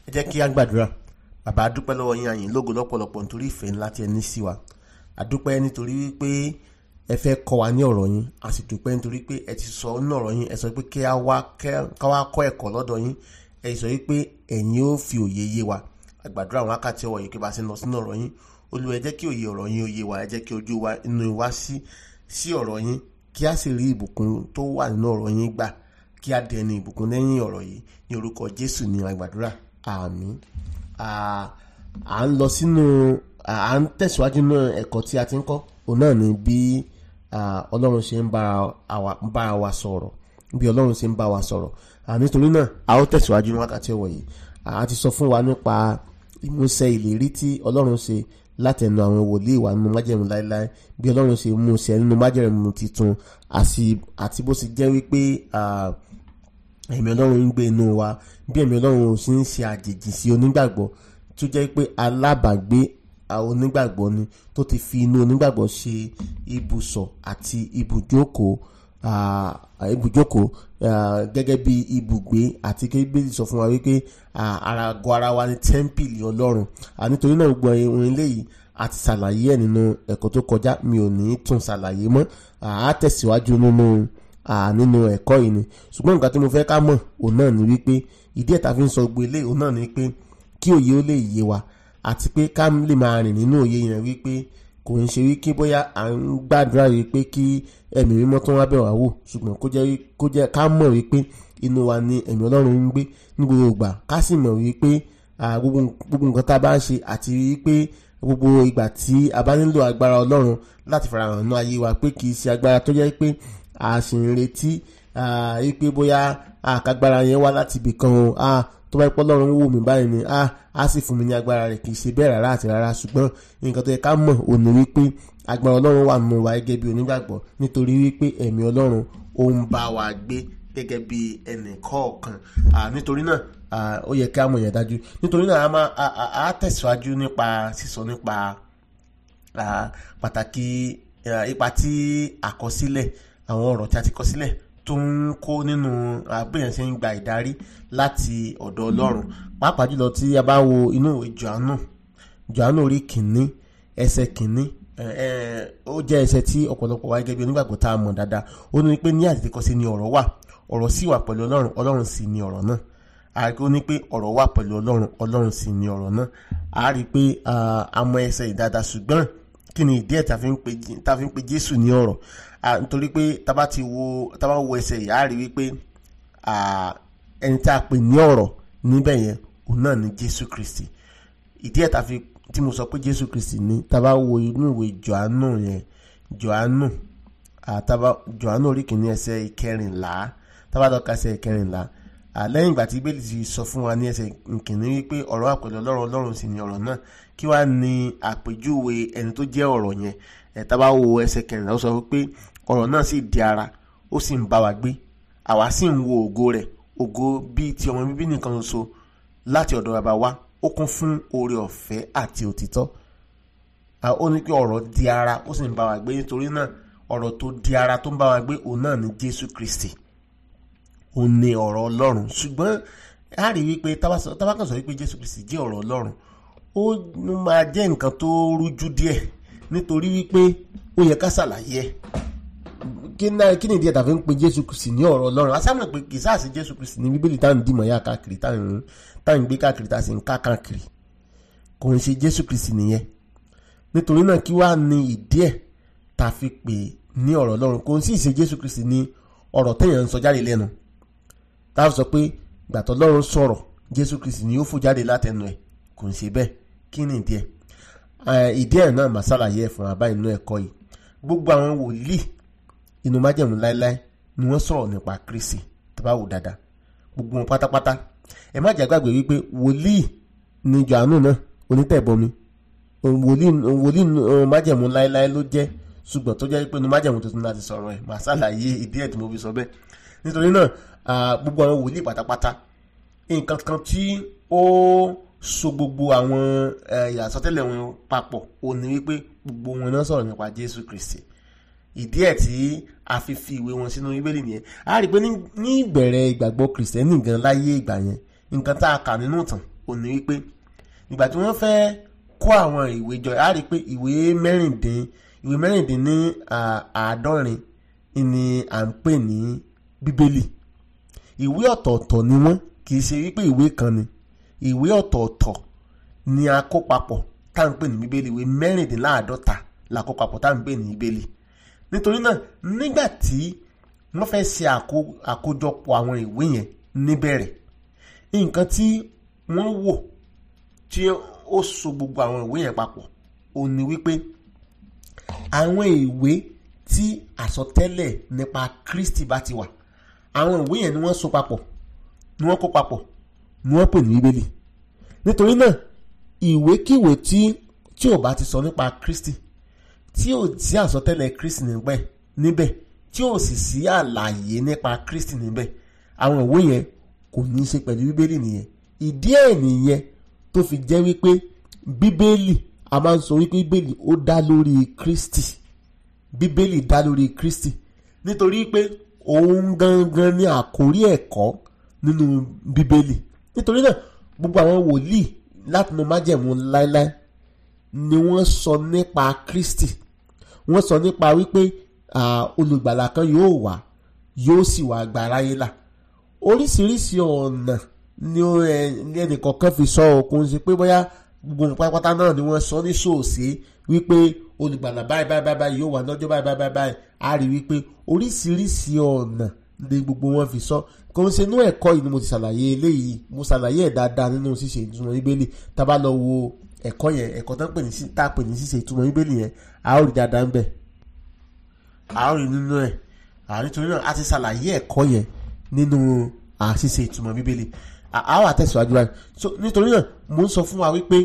ẹ jẹ́ kí á gbàdúrà bàbá a dúpẹ́ lọ́wọ́ yín àyìn lógo lọ́pọ̀lọpọ̀ nítorí ìfẹ́ ńlá tí ẹ ní sí wa a dúpẹ́ nítorí wípé ẹ fẹ́ kọ́ wa ní ọ̀rọ̀ yín a sì dúpẹ́ nítorí pé ẹ ti sọ nínú ọ̀rọ̀ yín ẹ sọ pé kí á wá kọ́ ẹ̀kọ́ lọ́dọ̀ yín ẹ sọ wípé ẹ̀yin ó fi òye yé wa àgbàdúrà àwọn wákàtí ọwọ́ yìí kí bá ṣe lọ sínú ọ̀rọ̀ yín olúwa ẹ jẹ́ kí òye ọ̀rọ̀ yín òye wa ẹ jẹ́ kí ojú wa inú wa sí sí ọ̀rọ̀ yín kí a sì rí ìbùkún tó wà nínú ọ̀rọ̀ yín gbà kí a dẹni ìbùkún lẹ́yìn ọ̀rọ̀ yìí ní orúkọ jésù ní àgbàdúrà àmín à ń lọ sínú à ń tẹ̀síwájú nínú ẹ̀kọ́ tí a ti ń kọ́ òun náà ni bí ọlọ́run ṣe ń bára wa sọ̀rọ̀ bí ọlọ́run ṣe ń bá wa sọ̀rọ̀ nítorí náà a ó tẹ̀síwájú ní wákàtí ọ̀wọ̀ yìí a ti sọ fún wa nípa ìmúṣẹ ìlérí tí ọlọ́run ṣe látẹnu àwọn wòlíì wa nínú májẹ̀mú láéláé bí ọlọ́run ṣe mú ṣẹ nínú májẹ̀mú tuntun àti bó ṣe jẹ́ wípé ẹ̀mí ọlọ́run ń gbé inú wa bí ẹ̀mí ọlọ́run ṣe ń ṣe àjèjì sí onígbàgbọ́ tó jẹ́ pé alábàágbé onígbàgbọ́ ni tó ti fi inú onígbàgbọ́ ṣe ibùsọ̀ àti ibùjókòó ibùjókòó gẹ́gẹ́ bí ibùgbé àti kébìlì sọ fún wa wípé àràgọ́ ara wa ni tẹ́ḿpìlì ọlọ́run nítorí náà gbọ́ ohun eléyìí a ti ṣàlàyé ẹ̀ nínú ẹ̀kọ́ tó kọjá mi ò ní tún ṣàlàyé mọ́ a tẹ̀síwájú nínú nínú ẹ̀kọ́ yìí ni ṣùgbọ́n nǹkan tí mo fẹ́ ká mọ̀ òun náà ni wípé ìdí ẹ̀ ta fi ń sọ gbé eléyìí òun náà ni wípé kí òye ó lè yé wa àti pé ká lè máa rìn nínú òye yẹn wípé kò ń ṣe wípé bóyá à ń gbàdúrà wípé kí ẹ̀mí mímọ́ tó wá bẹ̀ wá wò ṣùgbọ́n kó jẹ́ ká mọ̀ wípé inú wa ni ẹ̀mí ọlọ́run ń gbé ní gbogbo ìgbà ká sì mọ̀ wípé gbogbo nǹkan tá a bá ń ṣe àti wípé gbogbo ìgbà tí a bá nílò agbára ọlọ́run láti farahàn nínú ayé wa pé kì í ṣe agbára tó jẹ́ pé a sì ń retí wípé bóyá àkágbára yẹn wá láti ibì kan o tó bá pọ́ lọ́run wò mí báyìí ni á sì fún mi ní agbára rẹ̀ kì í ṣe bẹ́ẹ̀ rárá àti rárá ṣùgbọ́n nǹkan tó yẹ ká mọ̀ ò ní wípé agbára ọlọ́run wà nínú wa gẹ́gẹ́ bí onígbàgbọ́ nítorí wípé ẹ̀mí ọlọ́run ó ń bá wa gbé gẹ́gẹ́ bí ẹnì kọ̀ọ̀kan nítorí náà ó yẹ ká mọ̀ yẹn dájú nítorí náà a tẹ̀síwájú nípa sísọ nípa pàtàkì ipa tí àkọsílẹ̀ àwọn ọ̀rọ̀ tí a ti kọ sílẹ̀ tó ń kó nínú àbẹ̀yẹn ṣe ń gba ìdarí láti ọ̀dọ̀ ọlọ́run pàápàá jùlọ tí a bá wo inú ìwé johannu johannu orí kìíní ẹsẹ̀ kìíní ó jẹ́ ẹsẹ̀ tí ọ̀pọ̀lọpọ̀ wa gẹ́gẹ́ bí onígbàgbọ́ tá a mọ̀ dáadáa ó ní pé ní àtètèkọ́sí ni ọ̀rọ̀ wà ọ̀rọ̀ sì wà pẹ̀lú ọlọ́run ọlọ́run sì ni ọ̀rọ̀ náà a rí pé ó ní pé ọ̀rọ̀ wà pẹ̀lú ọlọ́run ọlọ́run sì ni ọ̀rọ̀ náà a rí pé a mọ ẹsẹ̀ ìdáadáa ṣùgbọ́n kí ni ìdí ẹ̀ tá a fi ń pe jésù ní ọ̀rọ̀ nítorí pé tá bá ti wo tá bá wo ẹsẹ̀ yìí a rí wípé ẹni tá a pè ní ọ̀rọ̀ níbẹ̀ yẹn òun náà ni jésù kristi ìdí ẹ̀ tá a fi tí mo sọ pé jésù kristi ní tá bá wo inú ìwé johannu yẹn johannu àtàbá johannu orí kìíní ẹsẹ̀ ìkẹrìnlá tá bá lọ ka ẹsẹ̀ ìkẹrìnlá lẹ́yìn ìgbà tí bíbélì ti sọ fún wa ní ẹsẹ̀ ìkíní wípé ọ̀rọ̀ àpẹẹrẹ ọlọ́run ọlọ́run sì ni ọ̀rọ̀ náà kí wàá ní àpèjúwe ẹni tó jẹ́ ọ̀rọ̀ yẹn ẹ̀ tá bá wo ẹsẹ̀ kẹrìnlá ó sọ wípé ọ̀rọ̀ náà sì di ara ó sì ń bá wa gbé àwa sì ń wo ògo rẹ̀ ògo bíi ti ọmọ bíbí nìkan ṣoṣo láti ọ̀dọ̀ bàbá wa ó kún fún oore ọ̀fẹ́ àti òtítọ́ ó ní pé ọ̀rọ̀ di ara ó sì ń bá wa gbé nítorí náà ọ̀rọ̀ tó di ara tó ń bá wa gbé òun náà ni Jésù Kristi òun ni ọ̀rọ̀ Ọlọ́run ṣùgbọ́n a rí wípé tábàkàn sọ wípé Jésù Kristi jẹ́ ọ̀rọ̀ Ọlọ́run ó máa jẹ́ nǹkan tó rújú díẹ̀ nítorí wípé ó yẹ ká ṣàlàyé ẹ̀ kí ni ìdí ẹ̀dá fi ń pe Jésù Kristi ní ọ̀rọ̀ Ọlọ́run asámọ̀ pé kì í sáà sí Jésù Kristi ní Bíbélì táwọn dìmọ̀ yá káàkiri táwọn ń gbé káàkiri tá a sì ń ká káàkiri kò ń ṣe Jésù Kristi nìyẹn nítorí náà kí wàá ní ìdí ẹ̀ tá a fi pè ní ọ̀rọ̀ Ọlọ́run kò ń sì ṣe Jésù Kristi ní ọ̀rọ̀ téèyàn ń sọ jáde lẹ́nu tá a sọ pé gbàtọ́ Ọlọ́run sọ̀rọ̀ Jésù Kristi ni ó fò jáde látẹnu ẹ̀ kò ń ṣe bẹ́ẹ̀ kí ni ìdí ẹ̀ ìdí ẹ̀ náà mà ṣàlàyé ẹ̀ fún wa báyìí nínú ẹ̀kọ́ yìí gbogbo àwọn wòlíì inú májẹ̀mú láéláé ni wọ́n sọ̀rọ̀ nípa Kristi tó bá wò dáadáa gbogbo wọn pátápátá ẹ má jàgbàgbé wípé wòlíì ni Jòhánù náà onítẹ̀bọmi wòlíì májẹ̀mú láéláé ló jẹ́ ṣùgbọ́n tó jẹ́ pé inú májẹ̀mú tuntun láti sọ̀rọ̀ ẹ̀ màá ṣàlàyé ìdí ẹ̀ tí mo fi sọ bẹ́ẹ̀ nítorí náà gbogbo àwọn wòlíì pátápátá nǹkan kan tí ó so gbogbo àwọn ìyàsọ́tẹ́lẹ̀ wọn papọ̀ ò ní wípé gbogbo wọn náà sọ̀rọ̀ nípa Jésù Kristi ìdí ẹ̀ tí a fi fi ìwé wọn sínú Bíbélì nìyẹn a rí i pé ní ìbẹ̀rẹ̀ ìgbàgbọ́ kìrìsìtẹ́nì gan láyé ìgbà yẹn nǹkan tá a kà nínú ìtàn ò ní wípé ìgbà tí wọ́n fẹ́ kó àwọn ìwé jọ á rí i pé ìwé mẹ́rìndín ìwé mẹ́rìndín ní àádọ́rin ni à ń pè ní bíbélì ìwé ọ̀tọ̀ọ̀tọ̀ ni wọ́n kì í ṣe wípé ìwé kan ni ìwé ọ̀tọ̀ọ̀tọ̀ ni a kó papọ̀ tá à ń pè ní bíbélì ìwé mẹ́rìndínláàádọ́ta la kó papọ̀ tá à ń pè ní bíbélì nítorí náà nígbà tí wọ́n fẹ́ ṣe àkójọpọ̀ àwọn ìwé yẹn níbẹ̀rẹ̀ nǹkan tí wọ́n wò tí ó so gbogbo àwọn ìwé yẹn papọ̀ ó ní wípé àwọn ìwé tí àsọtẹ́lẹ̀ nípa Kristi bá ti wà àwọn ìwé yẹn ni wọ́n so papọ̀ ni wọ́n kó papọ̀ ni wọ́n pè ní bíbélì nítorí náà ìwékíwé tí tí ò bá ti sọ nípa Kristi tí ò sí àsọtẹ́lẹ̀ Kristi níbẹ̀ níbẹ̀ tí ò sì sí àlàyé nípa Kristi níbẹ̀ àwọn ìwé yẹn kò ní í ṣe pẹ̀lú bíbélì nìyẹn ìdí ẹ̀ nìyẹn tó fi jẹ́ wípé bíbélì a máa ń sọ wípé bíbélì ó dá lórí Kristi bíbélì dá lórí Kristi nítorí pé òun gangan ni àkórí ẹ̀kọ́ nínú bíbélì nítorí náà gbogbo àwọn wòlíì láti mọ májẹ̀mú láéláé ni wọ́n sọ nípa Kristi wọ́n sọ nípa wípé olùgbàlà kan yóò wá yóò sì wá gba aráyé là oríṣiríṣi ọ̀nà ni ẹnìkọ̀ọ̀kan fi sọ òkun sí pé bóyá gbogbo pátápátá náà ni wọ́n sọ ní ṣòòṣe wípé olùgbàlà báyìí báyìí báyìí yóò wà lọ́jọ́ báyìí báyìí báyìí a rí wípé oríṣiríṣi ọ̀nà ni gbogbo wọn fi sọ kò ń ṣe inú ẹ̀kọ́ yìí ni mo ti ṣàlàyé eléyìí mo ṣàlàyé ẹ̀ dáadáa nínú ṣíṣe ìtumọ̀ bíbélì tá a bá lọ wo ẹ̀kọ́ yẹn ẹ̀kọ́ tó ń pè ní tá a pè ní ṣíṣe ìtumọ̀ bíbélì yẹn a ó rí dáadáa ń bẹ̀ a ó rí nínú ẹ̀ nítorí náà a ti ṣàlàyé ẹ̀kọ́ yẹn nínú ṣíṣe ìtumọ̀ bíbélì a wà tẹ̀síwájú báyìí nítorí náà mo ń sọ fún wa wípé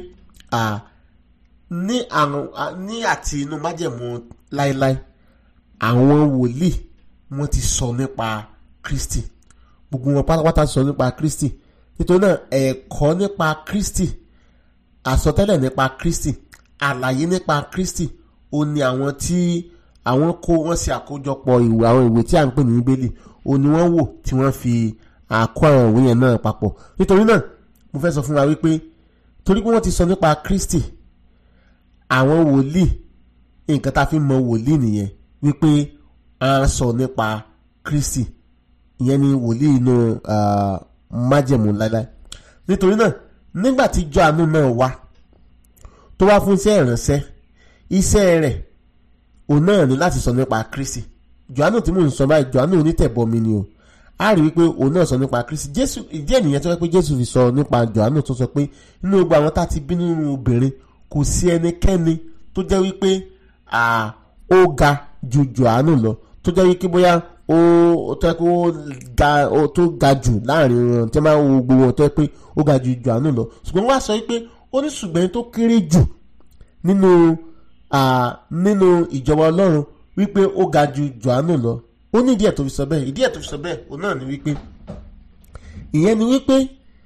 ní àrùn ní àti inú májẹ̀mú láéláé àwọn wòlíì wọ́n ti sọ nípa Kristi gbogbo wọn pátápátá sọ nípa Kristi nítorí náà ẹ̀kọ́ nípa Kristi àsọtẹ́lẹ̀ nípa Kristi àlàyé nípa Kristi ó ní àwọn tí àwọn kó wọ́n ṣe àkójọpọ̀ ìwé àwọn ìwé tí à ń pè ní Bíbélì ó ní wọ́n wò tí wọ́n fi àkó àwọn ìwé yẹn náà papọ̀ nítorí náà mo fẹ́ sọ fún wa wípé torí pé wọ́n ti sọ nípa Kristi àwọn wòlíì nǹkan tá a fi mọ wòlíì nìyẹn wípé a sọ nípa Kristi ìyẹn ni wòlíì inú májẹ̀mú láíláí nítorí náà nígbà tí Jòhánù náà wá tó wá fún iṣẹ́ ìránṣẹ́ iṣẹ́ rẹ̀ òun náà ní láti sọ nípa Kristi Jòhánù tí mò ń sọ báyìí Jòhánù onítẹ̀bọmi ni o a rí wípé òun náà sọ nípa Kristi Jésù ìdí ènìyàn tó wá pé Jésù fi sọ nípa Jòhánù tó sọ pé nínú gbogbo àwọn tá a ti bí nínú obìnrin kò sí ẹnikẹ́ni tó jẹ́ wípé ó ga ju Jòhánù lọ tó jẹ́ wípé bóyá ó tó yẹ pé ó ga tó ga jù láàrin wọn tí wọ́n máa ń wo gbogbo wọn tó yẹ pé ó ga ju Jòhánù lọ ṣùgbọ́n wọ́n á sọ wípé ó ní ṣùgbọ́n tó kéré jù nínú nínú ìjọba Ọlọ́run wípé ó ga ju Jòhánù lọ ó ní ìdí ẹ̀ tó fi sọ bẹ́ẹ̀ ìdí ẹ̀ tó fi sọ bẹ́ẹ̀ òun náà ni wípé ìyẹn ni wípé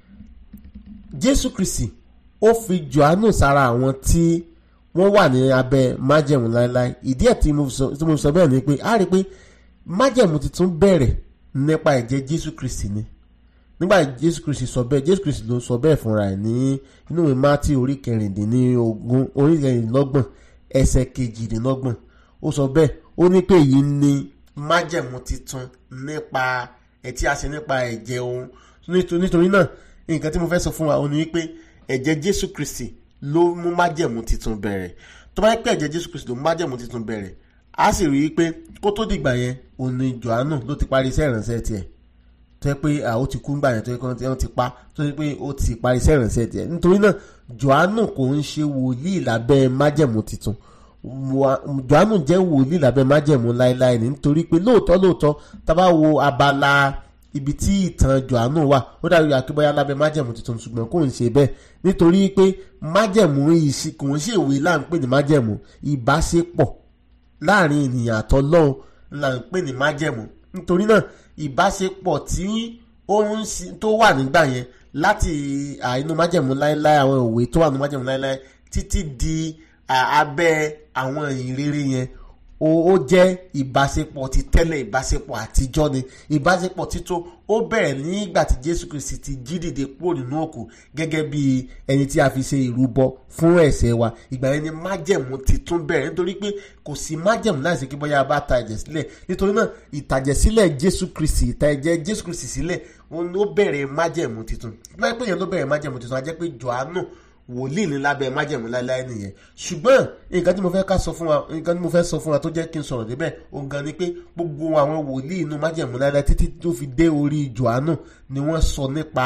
Jésù Kristi ó fi Jòhánù sára àwọn tí wọ́n wà ní abẹ́ májẹ̀mú láéláé ìdí ẹ̀ tí mo sọ bẹ́ẹ̀ ni pé a rí i pé májẹ̀mú tuntun bẹ̀rẹ̀ nípa ẹ̀jẹ̀ Jésù Kristi ni nígbà Jésù Kristi sọ bẹ́ẹ̀ Jésù Kristi ló sọ bẹ́ẹ̀ fúnra ẹ̀ ní inú ìwé Mátí orí kẹrìndínlógún orí kẹrìndínlọ́gbọ̀n ẹsẹ̀ kejìdínlọ́gbọ̀n ó sọ bẹ́ẹ̀ ó ní pé èyí ni májẹ̀mú titun nípa ẹ̀ tí a ṣe nípa ẹ̀jẹ̀ òun nítorí náà nǹkan tí mo fẹ́ sọ fún wa ó ní wípé ẹ̀jẹ̀ Jésù Kristi ló mú májẹ̀mú titun bẹ̀rẹ̀ tó bá yẹ pé ẹ̀jẹ̀ Jésù Kristi ló mú májẹ̀mú titun bẹ̀rẹ̀ a sì rí i pé kó tó dìgbà yẹn òun ni Jòhánù ló ti parí iṣẹ́ ìrànṣẹ́ tiẹ̀ tó yẹ pé ó ti kú ńgbà yẹn tó yẹ kí wọ́n ti pa tó yẹ pé ó ti parí iṣẹ́ ìrànṣẹ́ tiẹ̀ nítorí náà Jòhánù kò ń ṣe wòlíì lábẹ́ májẹ̀mú titun Jòhánù jẹ́ wòlíì lábẹ́ májẹ̀mú láéláé nítorí pé lóòótọ́ lóòótọ́ tá bá wo abala ibi tí ìtàn Jòhánù wà ó dàbí akébọ́yá lábẹ́ májẹ̀mú tuntun ṣùgbọ́n kò ń ṣe bẹ́ẹ̀ nítorí pé májẹ̀mú yìí kò ń ṣe ìwé là ń pè ní májẹ̀mú ìbáṣepọ̀ láàrin ènìyàn àtọlọ́run là ń pè ní májẹ̀mú nítorí náà ìbáṣepọ̀ tí ó ń tó wà nígbà yẹn láti inú májẹ̀mú láéláé àwọn ìwé tó wà nínú májẹ̀mú láéláé títí di abẹ́ àwọn ìrere yẹn ó jẹ́ ìbáṣepọ̀ ti tẹ́lẹ̀ ìbáṣepọ̀ àtijọ́ ni ìbáṣepọ̀ títún ó bẹ̀rẹ̀ nígbà tí Jésù Kristi ti jí dìde kúrò nínú òkú gẹ́gẹ́ bí ẹni tí a fi ṣe ìrúbọ fún ẹ̀ṣẹ̀ wa ìgbà yẹn ni májẹ̀mú titun bẹ̀rẹ̀ nítorí pé kò sí májẹ̀mú láìsí kí bóyá a bá ta ẹ̀jẹ̀ sílẹ̀ nítorí náà ìtàjẹ̀sílẹ̀ Jésù Kristi ìtàjẹ̀ Jésù Kristi sílẹ̀ òun ló bẹ̀rẹ̀ májẹ̀mú titun láì pé yẹn ló bẹ̀rẹ̀ májẹ̀mú titun a jẹ́ pé Jòhánù wòlíì ní lábẹ́ májẹ̀mú láéláé nìyẹn ṣùgbọ́n nǹkan tí mo fẹ́ ká sọ fún wa nǹkan tí mo fẹ́ sọ fún wa tó jẹ́ kí n sọ̀rọ̀ débẹ̀ òun gan ni pé gbogbo àwọn wòlíì inú májẹ̀mú láéláé títí tó fi dé orí Jòhánù ni wọ́n sọ nípa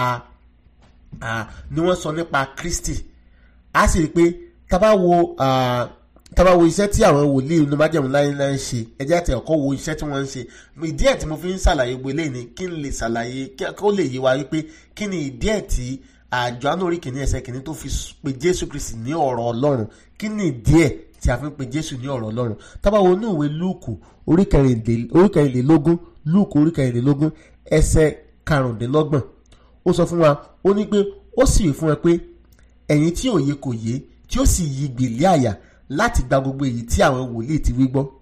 ni wọ́n sọ nípa Kristi a sì rí i pé tábà wo tábà wo iṣẹ́ tí àwọn wòlíì inú májẹ̀mú láéláé ń ṣe ẹ jẹ́ àti ọ̀kọ́ wo iṣẹ́ tí wọ́n ń ṣe ìdí ẹ̀ tí mo fi ń ṣàlàyé gbogbo eléyìí ni kí n lè ṣàlàyé kó lè yé wa wípé kí ni ìdí ẹ̀ tí àjọ anórí kìíní ẹsẹ̀ kìíní tó fi pe jésù kristi ní ọ̀rọ̀ ọlọ́run kí ni díẹ̀ tí a fi ń pe jésù ní ọ̀rọ̀ ọlọ́run tábà wo inú ìwé lúùkù orí kẹrìnlélógún lúùkù orí kẹrìnlélógún ẹsẹ̀ karùndínlọ́gbọ̀n ó sọ fún wa ó ní pé ó sì wí fún ẹ pé ẹ̀yin tí òye kò yé tí ó sì yí gbìlẹ̀ àyà láti gba gbogbo èyí tí àwọn wòlíì ti wí gbọ́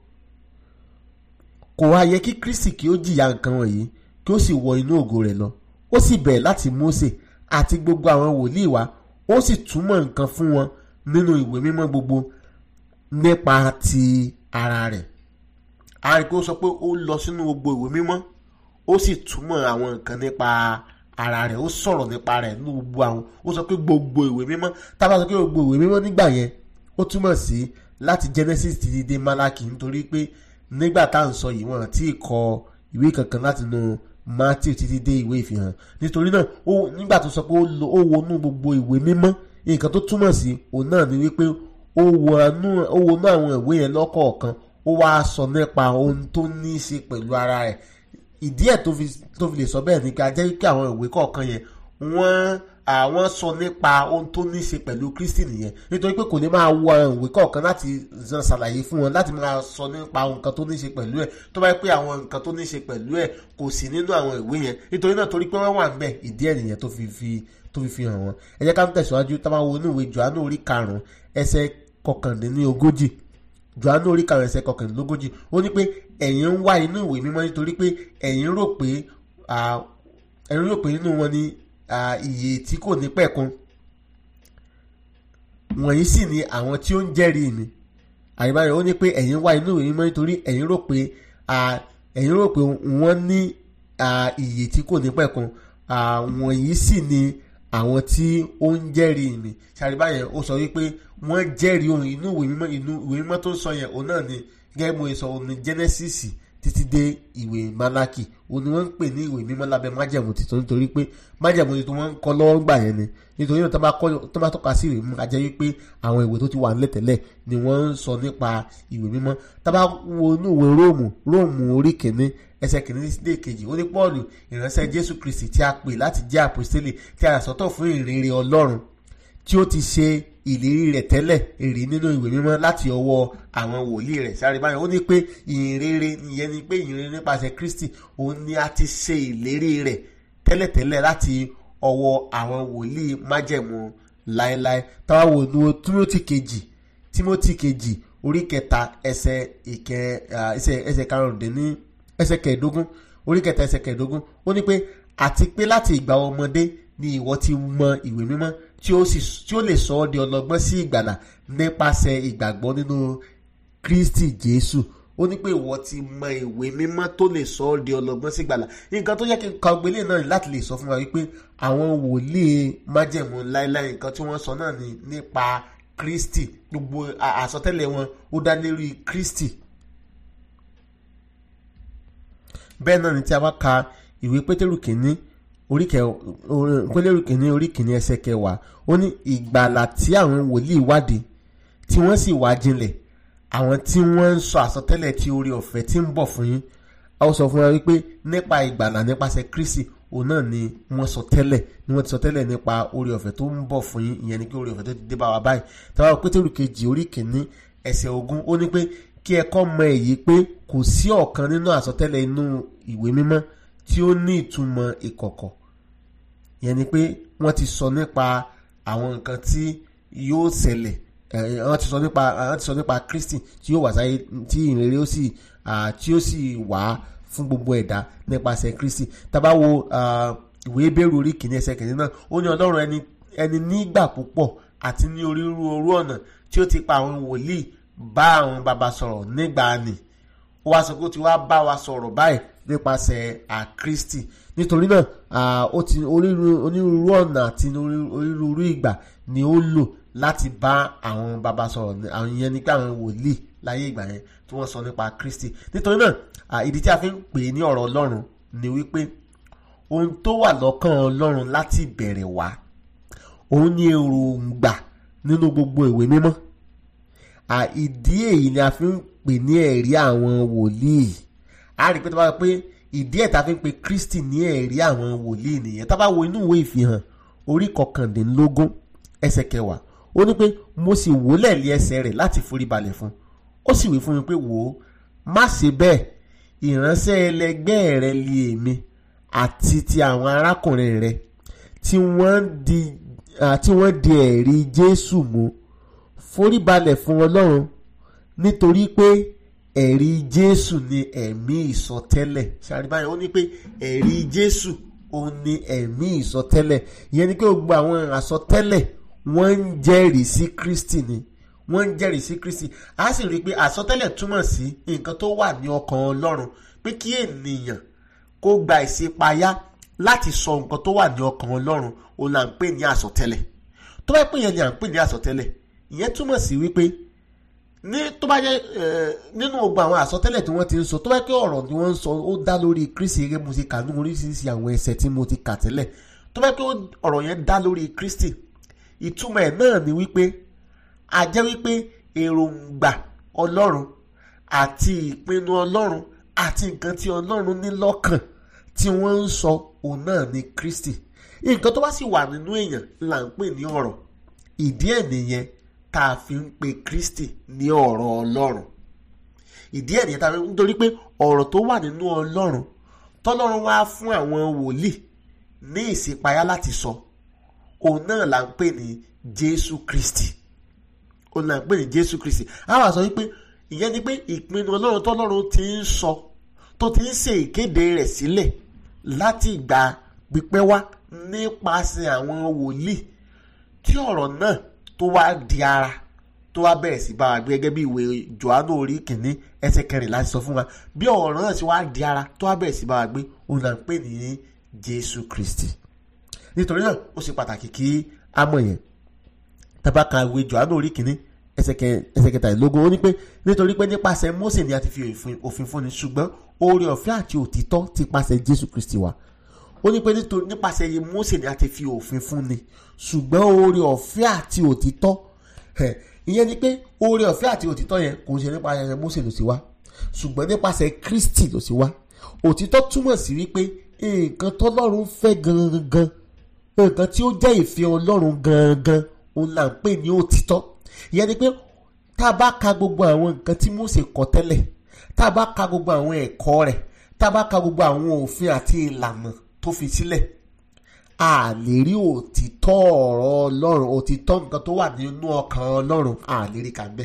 kò wá yẹ kí kristi kí ó jìyà nǹkan wọ̀nyí kí ó sì wọ inú ògo rẹ̀ lọ ó sì bẹ̀rẹ̀ láti mósè àti gbogbo àwọn wòlíì wa ó sì túmọ̀ nǹkan fún wọn nínú ìwé mímọ́ gbogbo nípa ti ara rẹ̀ a rí i pé ó sọ pé ó lọ sínú gbogbo ìwé mímọ́ ó sì túmọ̀ àwọn nǹkan nípa ara rẹ̀ ó sọ̀rọ̀ nípa rẹ̀ nínú gbogbo àwọn ó sọ pé gbogbo ìwé mímọ́ tá a bá sọ pé gbogbo ìwé mímọ́ nígbà yẹn ó túmọ̀ sí láti Genesis títí dé Málákì nítorí pé nígbà tá à ń sọ yìí wọ́n ti kọ ìwé kankan láti nù matthew títí dé ìwé ìfihàn nítorí náà ó nígbà tó sọ pé ó wọnú gbogbo ìwé mímọ́ nǹkan tó túmọ̀ sí òun náà ni wípé ó wọnú àwọn ìwé yẹn lọ́kọ̀ọ̀kan ó wá sọ nípa ohun tó ní í ṣe pẹ̀lú ara rẹ̀ ìdí ẹ̀ tó fi lè sọ bẹ́ẹ̀ ni ká jẹ́ wípé àwọn ìwé kọ̀ọ̀kan yẹn wọ́n àwọn sọ nípa ohun tó ní í ṣe pẹ̀lú Kristi nìyẹn nítorí pé kò ní máa wọ àwọn ìwé kọ̀ọ̀kan láti zan ṣàlàyé fún wọn láti máa sọ nípa nǹkan tó ní í ṣe pẹ̀lú ẹ̀ tó bá yẹ pé àwọn nǹkan tó ní í ṣe pẹ̀lú ẹ̀ kò sí nínú àwọn ìwé yẹn nítorí náà torí pé wọ́n wà ńbẹ̀ ìdí ẹ̀ nìyẹn tó fi fi tó fi fi hàn wọ́n ẹ jẹ́ ká ń tẹ̀síwájú tá a máa wo inú ìwé Jòhánù orí karùn-ún ẹsẹ̀ kọkàndínlógójì Jòhánù orí karùn-ún ẹsẹ̀ kọkàndínlógójì ó ní pé ẹ̀yin ń wá inú ìwé mímọ́ nítorí pé ẹ̀yin rò pé ẹ̀yin rò pé nínú wọn ni ìyè tí kò ní pẹ̀kun wọ̀nyí sì ni àwọn tí ó ń jẹ́rìí mi àyíbáyọ̀ ó ní pé ẹ̀yin wá inú ìwé mímọ́ nítorí ẹ̀yin rò pé ẹ̀yin rò pé wọ́n ní ìyè tí kò ní pẹ̀kun wọ̀nyí sì ni àwọn tí ó ń jẹ́rìí mi ṣàríbáyẹ̀ ó sọ wípé wọ́n jẹ́rìí ohun inú ìwé mímọ́ inú ìwé mímọ́ tó ń sọ yẹn òun náà ni gẹ́gẹ́ mo sọ òun ni Genesis títí dé ìwé Málákì òun ni wọ́n ń pè ní ìwé mímọ́ lábẹ́ májẹ̀mú tuntun nítorí pé májẹ̀mú tuntun wọ́n ń kọ́ lọ́wọ́ gbà yẹn ni nítorí náà tó bá tọ́ka sí ìwé mímọ́ a jẹ́ wípé àwọn ìwé tó ti wà nílẹ̀ tẹ́lẹ̀ ni wọ́n ń sọ nípa ìwé mímọ́ tá bá wo inú ìwé Róòmù Róòmù orí kìíní ẹsẹ̀ kìíní dé kejì ó ní Pọ́ọ̀lù ìránṣẹ́ Jésù Kristi tí a pè láti jẹ́ àpòstélì tí a sọ́tọ̀ fún ìrere Ọlọ́run tí ó ti ṣe ìlérí rẹ̀ tẹ́lẹ̀ èrè nínú ìwé mímọ́ láti ọwọ́ àwọn wòlíì rẹ̀ sáré báyìí ó ní pé ìrere ìyẹn ni pé ìrere nípasẹ̀ Kristi òun ni a ti ṣe ìlérí rẹ̀ tẹ́lẹ̀tẹ́lẹ̀ láti ọwọ́ àwọn wòlíì májẹ̀mú láéláé táwa wò ní Tímótì kejì Tímótì kejì orí kẹta ẹsẹ̀ ìkẹ ẹsẹ̀ ẹsẹ̀ karùndínní ẹsẹ̀ kẹẹ̀dógún orí kẹta ẹsẹ̀ kẹẹ̀dógún ó ní pé àti pé láti ìgbà ọmọdé ni ìwọ ti mọ ìwé mímọ́ tí ó sì tí ó lè sọ ọ́ di ọlọ́gbọ́n sí ìgbàlà nípasẹ̀ ìgbàgbọ́ nínú Kristi Jésù ó ní pé ìwọ ti mọ ìwé mímọ́ tó lè sọ ọ́ di ọlọ́gbọ́n sí ìgbàlà nǹkan tó yẹ kí n ka gbélé náà láti lè sọ fún wa wípé àwọn wòlíì májẹ̀mú láéláé nǹkan tí wọ́n sọ náà ni nípa Kristi gbogbo àsọtẹ́lẹ̀ wọn ó dá lérí Kristi bẹ́ẹ̀ náà ni tí a bá ka ìwé Pétérù kìíní orí kẹ pélérù kìíní orí kìíní ẹsẹ̀ kẹwàá ó ní ìgbàlà tí àwọn wòlíì wádìí tí wọ́n sì wá jinlẹ̀ àwọn tí wọ́n ń sọ àsọtẹ́lẹ̀ tí orí ọ̀fẹ́ tí ń bọ̀ fún yín a ó sọ fún wa wípé nípa ìgbàlà nípasẹ̀ Kristi òun náà ni wọ́n sọ tẹ́lẹ̀ ni wọ́n ti sọ tẹ́lẹ̀ nípa orí ọ̀fẹ́ tó ń bọ̀ fún yín ìyẹn ni pé orí ọ̀fẹ́ tó ti dé bá wa báyìí tàbá pétérù kejì orí kìíní ẹsẹ̀ ogún ó ní pé kí ẹ kọ́ mọ èyí pé kò sí ọ̀kan nínú àsọtẹ́lẹ̀ inú ìwé mímọ́ tí ó ní ìtumọ̀ ìkọ̀kọ̀ yẹn ni pé wọ́n ti sọ nípa àwọn nǹkan tí yóò ṣẹlẹ̀ ẹ̀ wọ́n ti sọ nípa wọ́n ti sọ nípa Kristi tí yóò wá sáyé tí ìrere ó sì ah, tí ó sì wá fún gbogbo ẹ̀dá nípasẹ̀ Kristi tá bá wo ah, ìwé Hébérù orí kìíní ẹsẹ̀ kìíní náà ó ní Ọlọ́run ẹni ẹni nígbà púpọ̀ àti ní onírúurú ọ̀nà tí ó ti pa àwọn wòlíì bá àwọn baba sọ̀rọ̀ nígbà ni ó wá sọ pé ó ti wá bá wa sọ̀rọ̀ báyìí nípasẹ̀ à Kristi nítorí náà ah, ó ti onírúurú onírúurú ọ̀nà àti onírú- onírúurú ìgbà ni ó lò láti bá àwọn baba sọ̀rọ̀ ní- àwọn yẹn nípa àwọn wòlíì láyé ìgbà yẹn tí wọ́n sọ nípa Kristi nítorí náà ah, ìdí tí a fi ń pè é ní ọ̀rọ̀ Ọlọ́run ni wípé ohun tó wà lọ́kàn Ọlọ́run láti bẹ̀rẹ̀ wá òun ni èròǹgbà nínú gbogbo ìwé mímọ́ à ìdí èyí ni a fi ń pè ní ẹ̀rí àwọn wòlíì a rí i pé tó bá wọ pé ìdí ẹ̀ tá a fi ń pe Kristi ní ẹ̀rí àwọn wòlíì nìyẹn tá a bá wo inú ìwé ìfihàn orí kọkàndínlógún ẹsẹ̀ kẹwàá ó ní pé mo sì wólẹ̀ lé ẹsẹ̀ rẹ̀ láti forí balẹ̀ fún ó sì wí fún mi pé wò ó má ṣe bẹ́ẹ̀ ìránṣẹ́ ẹlẹgbẹ́ rẹ li èmi àti ti àwọn arákùnrin rẹ tí wọ́n di ah, tí wọ́n di ẹ̀rí Jésù mú foríbalẹ̀ fún Ọlọ́run nítorí pé ẹ̀rí Jésù ni ẹ̀mí ìsọtẹ́lẹ̀ ṣàríbáyé ó ní pé ẹ̀rí Jésù òun ni ẹ̀mí ìsọtẹ́lẹ̀ ìyẹn ni pé gbogbo àwọn àsọtẹ́lẹ̀ wọ́n ń jẹ́rìí sí Kristi ni wọ́n ń jẹ́rìí sí Kristi a sì rí i pé àsọtẹ́lẹ̀ túmọ̀ sí nǹkan tó wà ní ọkàn Ọlọ́run pé kí ènìyàn kó gba ìṣípayá láti sọ nǹkan tó wà ní ọkàn Ọlọ́run òun là ń pè ní àsọtẹ́lẹ̀ tó bá pè yẹn ni à ń pè ní àsọtẹ́lẹ̀ ìyẹn túmọ̀ sí wípé ní tó bá jẹ́ ẹ, nínú gbogbo àwọn àsọtẹ́lẹ̀ tí wọ́n ti ń sọ tó bá pé ọ̀rọ̀ tí wọ́n ń sọ ó dá lórí Kristi gẹ́gẹ́ mo ti kà ní oríṣiríṣi àwọn ẹsẹ̀ tí mo ti kà tẹ́lẹ̀ tó bá pé ọ̀rọ̀ yẹn dá lórí Kristi ìtumọ̀ ẹ̀ náà ni wípé a jẹ́ wípé èròǹgbà Ọlọ́run àti ìpinnu Ọlọ́run àti nǹkan tí Ọlọ́run ní lọ́kàn tí wọ́n ń sọ òun náà ni Kristi nǹkan tó bá sì wà nínú èèyàn là ń pè ní ọ̀rọ̀ ìdí ẹ̀ nìyẹn tá a fi ń pe Kristi ní ọ̀rọ̀ Ọlọ́run ìdí ẹ̀ nìyẹn tá a fi ń nítorí pé ọ̀rọ̀ tó wà nínú Ọlọ́run tọ́lọ́run wá fún àwọn wòlíì ní ìṣípayá láti sọ òun náà là ń pè ní Jésù Kristi òun là ń pè ní Jésù Kristi a wá sọ wípé ìyẹn ni pé ìpinnu Ọlọ́run tọ́lọ́run ti ń sọ tó ti ń ṣe ìkéde rẹ̀ sílẹ̀ láti ìgbà pípẹ́ wá nípasẹ̀ àwọn wòlíì tí ọ̀rọ̀ náà tó wá di ara tó wá bẹ̀rẹ̀ sí bá wa gbé gẹ́gẹ́ bí ìwé Jòhánù orí kìíní ẹsẹ̀ kẹrìnlá sọ fún wa bí ọ̀rọ̀ náà ti wá di ara tó wá bẹ̀rẹ̀ sí bá wa gbé òun là ń pè ní Jésù Kristi nítorí náà ó ṣe pàtàkì kí a mọ̀ yẹn tábà ka ìwé Jòhánù orí kìíní ẹsẹ̀ kẹ- ẹsẹ̀ kẹtàlélógún ó ní pé nítorí pé nípasẹ̀ Mósè ni a ti fi òfin- òfin fúnni ṣùgbọ́n oore ọ̀fẹ́ àti òtítọ́ ti pasẹ̀ Jésù Kristi wá ó ní pé nítorí nípasẹ̀ iye Mósè ni a ti fi òfin fúnni ṣùgbọ́n oore ọ̀fẹ́ àti òtítọ́ ẹ̀, ìyẹn ni pé oore ọ̀fẹ́ àti òtítọ́ yẹn kò ń ṣe nípasẹ̀ Mósè ló sì wá ṣùgbọ́n nípasẹ̀ Kristi ló sì wá òtítọ́ túmọ̀ sí wípé nǹkan tọ́lọ́run fẹ́ gangan nǹkan tí ó jẹ́ ìfẹ́ Ọlọ́run gangan òun là ń pè ní òtítọ́ ìyẹn ni pé tá a bá ka gbogbo àwọn nǹkan tí Mósè kọ tẹ́lẹ̀ tá a bá ka gbogbo àwọn ẹ̀kọ́ rẹ̀ tá a bá ka gbogbo àwọn òfin àti ìlànà tó fi sílẹ̀ a lè rí òtítọ́ ọ̀rọ̀ Ọlọ́run òtítọ́ nǹkan tó wà nínú ọkàn Ọlọ́run a lè rí kà ń bẹ̀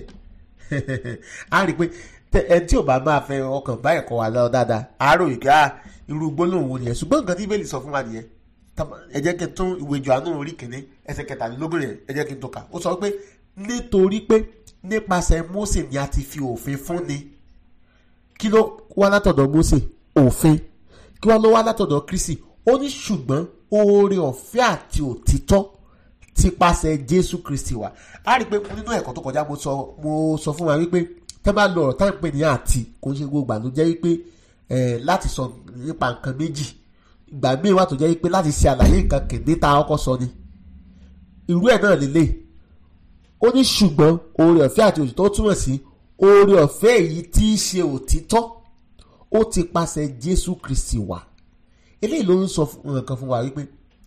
a rí i pé tẹ- ẹni tí ò bá máa fẹ́ ọkàn bá ẹ̀kọ́ wa lọ dáadáa a rò yìí ká irú gbólóhùn wo nìyẹn ṣùgbọ́n nǹkan tí Bíbélì sọ fún wa nìyẹn Tá- ẹ jẹ́ kí n tún ìwé Jòhánù orí kìíní ẹsẹ̀ kẹtàlélógún yẹn ẹ jẹ́ kí n tó kà ó sọ pé nítorí pé nípasẹ̀ Mósè ni a ti fi òfin fúnni kí ló wá látọ̀dọ̀ Mósè òfin kí wá ló wá látọ̀dọ̀ Kristi ó ní ṣùgbọ́n oore ọ̀fẹ́ àti òtítọ́ ti pasẹ̀ Jésù Kristi wá a rí i pé nínú ẹ̀kọ́ tó kọjá mo sọ mo sọ fún wa wípé tẹ́ bá lọ ọ̀rọ̀ tá à ń pè ní àti kò ń ṣe gbogbo ìgbà ló jẹ́ wípé ẹ̀ láti sọ nípa nǹkan méjì ìgbà míì wà tó jẹ́ wípé láti ṣe àlàyé nǹkan kìíní tá a kọ́kọ́ sọ ni irú ẹ̀ náà lélẹ̀ ó ní ṣùgbọ́n oore ọ̀fẹ́ àti òtítọ́ túmọ̀ sí oore ọ̀fẹ́ èyí tí í ṣe òtítọ́ ó ti pasẹ̀ Jésù Kristi wá eléyìí ló ń sọ fún- nǹkan fún wa wípé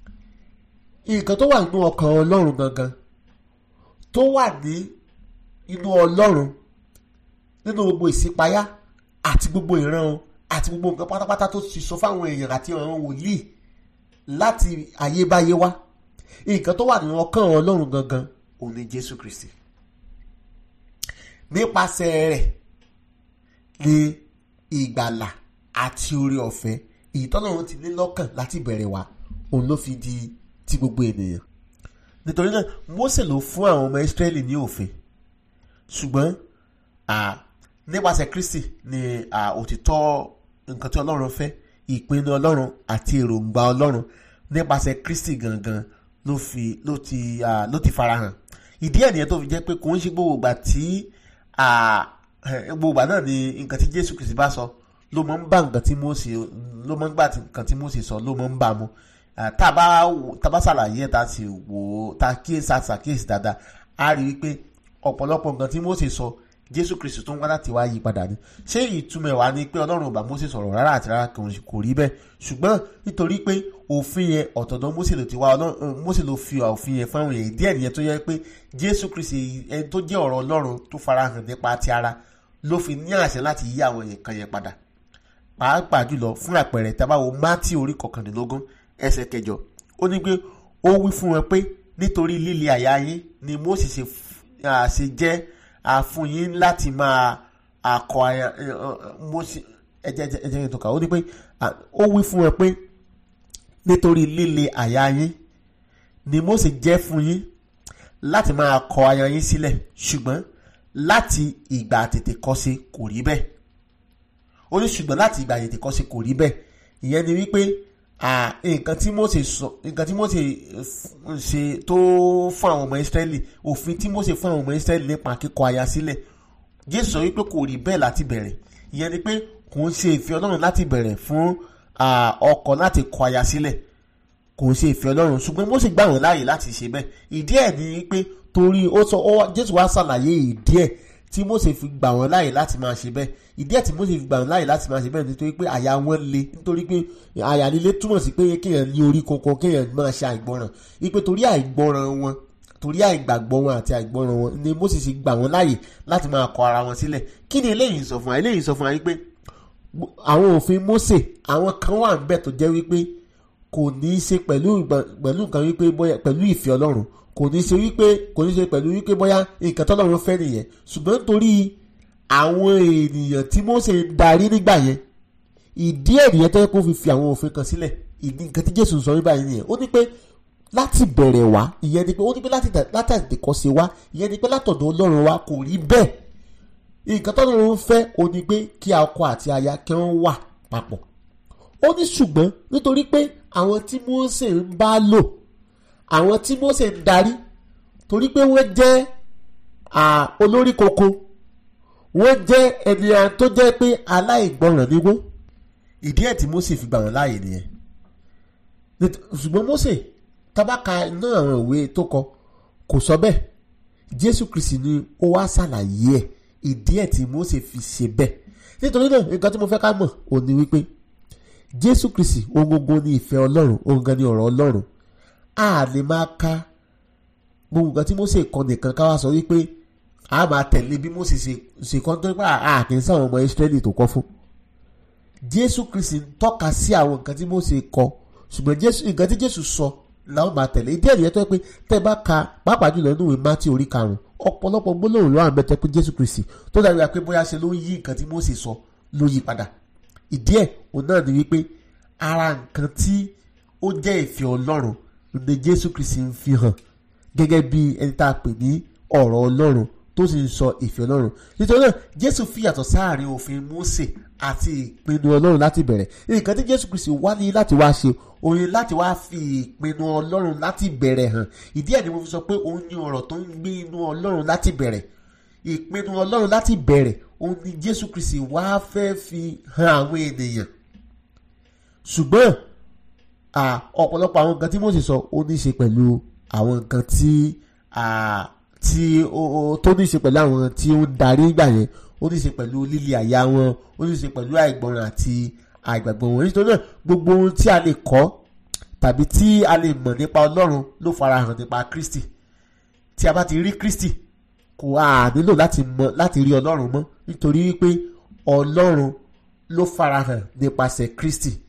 nǹkan tó wà nínú ọkàn Ọlọ́run gangan tó wà ní inú Ọlọ́run nínú gbogbo ìṣípayá àti gbogbo ìran o àti gbogbo nǹkan pátápátá tó ti sọ fáwọn èèyàn àti àwọn wòlíì láti ayébáyé wá nǹkan tó wà nínú ọkàn Ọlọ́run gangan òun ni Jésù Kristi nípasẹ̀ rẹ̀ ni ìgbàlà àti oore ọ̀fẹ́ èyí tọ́lọ́run ti ní lọ́kàn láti bẹ̀rẹ̀ wá òun ló fi di ti gbogbo ènìyàn nítorí náà Mósè ló fún àwọn ọmọ Ísírẹ́lì ní òfin ṣùgbọ́n nípasẹ̀ Kristi ni òtítọ́ nǹkan tí Ọlọ́run fẹ́ ìpinnu Ọlọ́run àti èròǹgbà Ọlọ́run nípasẹ̀ Kristi gangan ló fi ló ti ló ti farahàn ìdí ẹ̀ nìyẹn tó fi jẹ́ pé kò ń ṣe gbogbo ìgbà tí gbogbo ìgbà náà ni nǹkan tí Jésù Kristi bá sọ ló mọ̀ ń bá nǹkan tí Mósè ló mọ̀ ń bá nǹkan tí Mósè sọ ló mọ̀ ń bá mu tá a bá tá a bá ṣàlàyé tá a sì wò ó tá a kíyèsí àṣàkíyèsí dáadáa a rí i pé ọ̀pọ̀lọpọ̀ nǹkan tí Mósè sọ Jésù Kristi tó ń wá láti wá yí padà ni ṣé ìtumọ̀ wa ni pé Ọlọ́run ò bá Mósè sọ̀rọ̀ rárá àti rárá kò rí bẹ́ẹ̀ ṣùgbọ́n nítorí pé òfin yẹn ọ̀tọ̀dọ̀ Mósè ló ti wá Mósè ló fi òfin yẹn fáwọn èèyàn díẹ̀ nìyẹn tó yẹ pé Jésù Kristi ẹni tó jẹ́ ọ̀rọ̀ Ọlọ́run tó farahàn nípa ti ara ló fi ní àṣẹ láti yí àwọn nǹkan yẹn padà pàápàá jùlọ fún àpẹẹrẹ tá a bá wo Mátì orí kọkànlélógún ẹsẹ̀ kẹjọ ó ní pé ó wí fún wọn pé nítorí líle àyà yín ni Mósè ṣe jẹ́ àfúnyín láti máa àkọ àyà Mósè ẹjẹ ẹjẹ ẹjẹ tó kà ó ní pé ó wí fún wọn pé nítorí líle àyà yín ni Mósè jẹ́ fún yín láti máa kọ àyà yín sílẹ̀ ṣùgbọ́n láti ìgbà tètè kọ́ṣe kò rí bẹ́ẹ̀ ó ní ṣùgbọ́n láti ìgbà tètè kọ́ṣe kò rí bẹ́ẹ̀ ìyẹn ni wípé nǹkan tí Mósè sọ nǹkan tí Mósè ṣe tó fún àwọn ọmọ Ísírẹ́lì òfin tí Mósè fún àwọn ọmọ Ísírẹ́lì nípa kíkọ aya sílẹ̀ Jésù sọ wípé kò rí bẹ́ẹ̀ láti bẹ̀rẹ̀ ìyẹn ni pé kò ń ṣe ìfẹ́ Ọlọ́run láti bẹ̀rẹ̀ fún ọkọ láti kọ aya sílẹ̀ kò ń ṣe ìfẹ́ Ọlọ́run ṣùgbọ́n Mósè gbà wọ́n láàyè láti ṣe bẹ́ẹ̀ ìdí ẹ̀ ni pé torí ó sọ Jésù wá ṣàlàyé ìdí ẹ̀ tí Mósè fi gbà wọ́n láàyè láti máa ṣe bẹ́ẹ̀ ìdí ẹ̀ tí Mósè fi gbà wọ́n láàyè láti máa ṣe bẹ́ẹ̀ nítorí pé àyà wọn le nítorí pé àyà líle túmọ̀ sí pé kéèyàn ní orí kankan kéèyàn máa ṣe àìgbọràn wípé torí àìgbọràn wọn torí àìgbàgbọ́ wọn àti àìgbọràn wọn ni Mósè ṣe gbà wọ́n láàyè láti máa kọ ara wọn sílẹ̀ kí ni eléyìí sọ fún wa eléyìí sọ fún wa wípé àwọn òfin Mósè àwọn kan wà ń bẹ tó jẹ́ wípé kò ní í ṣe pẹ̀lú pẹ̀lú nǹkan wípé bóyá pẹ̀lú ìfẹ́ Ọlọ́run kò ní ṣe wípé kò ní ṣe pẹ̀lú wípé bóyá nǹkan tọ́lọ́run fẹ́ nìyẹn ṣùgbọ́n nítorí àwọn ènìyàn tí Mósè ń darí nígbà yẹn ìdí ènìyàn tó yẹ kó fi fi àwọn òfin kan sílẹ̀ ìdí nǹkan tí Jésù sọ nígbà yẹn nìyẹn ó ní pé láti bẹ̀rẹ̀ wá ìyẹn ni pé ó ní pé láti àtètèkọ́ ṣe wá ìyẹn ni pé látọ̀dọ̀ Ọlọ́run wá kò rí bẹ́ẹ̀ nǹkan tọ́lọ́run fẹ́ ó ní pé kí ọkọ àti aya kí wọ́n wà papọ̀ ó ní ṣùgbọ́n nítorí pé àwọn tí Mósè ń bá lò àwọn tí Mósè ń darí torí pé wọ́n jẹ́ olórí koko wọ́n jẹ́ ènìyàn tó jẹ́ pé aláìgbọràn ni wọ́n ìdí ẹ̀ tí Mósè fi gbà wọ́n láàyè nìyẹn ṣùgbọ́n Mósè tábàkà iná àwọn ìwé tó kọ kò sọ bẹ́ẹ̀ Jésù Kristi ni ó wá ṣàlàyé ẹ̀ ìdí ẹ̀ tí Mósè fi ṣe bẹ́ẹ̀ nítorí náà nǹkan tí mo fẹ́ ká mọ̀ ò ní wípé Jésù Kristi ohun gbogbo ní ìfẹ́ Ọlọ́run ohun gan ni ọ̀rọ̀ Ọlọ́run a lè máa ka gbogbo nǹkan tí Mósè kọ nìkan ká wá sọ wípé a máa tẹ̀lé bí Mósè ṣe kọ́ tó nípa àkíní sáwọn ọmọ Ísírẹ́lì tó kọ́ fún Jésù Kristi ń tọ́ka sí àwọn nǹkan tí Mósè kọ ṣùgbọ́n nǹkan tí Jésù sọ làwọn máa tẹ̀lé ìdí ẹ̀rí yẹn tó yẹ pé tẹ́ bá ka pàápàá jùlọ nínú ìwé Mátì orí karùn-ún ọ̀pọ̀lọpọ̀ gbólóhùn ló wà mẹ́tẹ́ pé Jésù Kristi tó dàbí pé bóyá ṣe ló ń yí nǹkan tí Mósè sọ ló yí padà ìdí ẹ̀ òun náà ni wípé ara nǹkan tí ó jẹ́ ìfẹ́ Ọlọ́run ní Jésù Kristi ń fi hàn gẹ́gẹ́ bí ẹni tá a pè ní ọ̀rọ̀ Ọlọ́run tó sì ń sọ ìfẹ́ Ọlọ́run nítorí náà Jésù fi yàtọ̀ sáàrin òfin Mósè àti ìpinnu Ọlọ́run láti bẹ̀rẹ̀ nǹkan tí Jésù Kristi wá ní láti wá ṣe òun láti wá fi ìpinnu Ọlọ́run láti bẹ̀rẹ̀ hàn ìdí ẹ̀ ni mo fi sọ pé òun ní ọ̀rọ̀ tó ń gbé inú Ọlọ́run láti bẹ̀rẹ̀ ìpinnu Ọlọ́run láti bẹ̀rẹ̀ òun ni Jésù Kristi wá fẹ́ fi hàn àwọn ènìyàn ṣùgbọ́n ọ̀pọ̀lọpọ̀ àwọn nǹkan tí Mósè sọ ó ní í ṣe pẹ̀lú àwọn nǹkan tí tí tó ní í ṣe pẹ̀lú àwọn tí ó ń darí ìgbà yẹn ó ní í ṣe pẹ̀lú líle àyà wọn ó ní í ṣe pẹ̀lú àìgbọràn àti àìgbàgbọ́ wọn nítorí náà gbogbo ohun tí a lè kọ́ tàbí tí a lè mọ̀ nípa Ọlọ́run ló farahàn nípa Kristi tí a bá ti rí Kristi kò á nílò láti mọ̀ láti rí Ọlọ́run mọ́ nítorí wípé Ọlọ́run ló farahàn nípasẹ̀ Kristi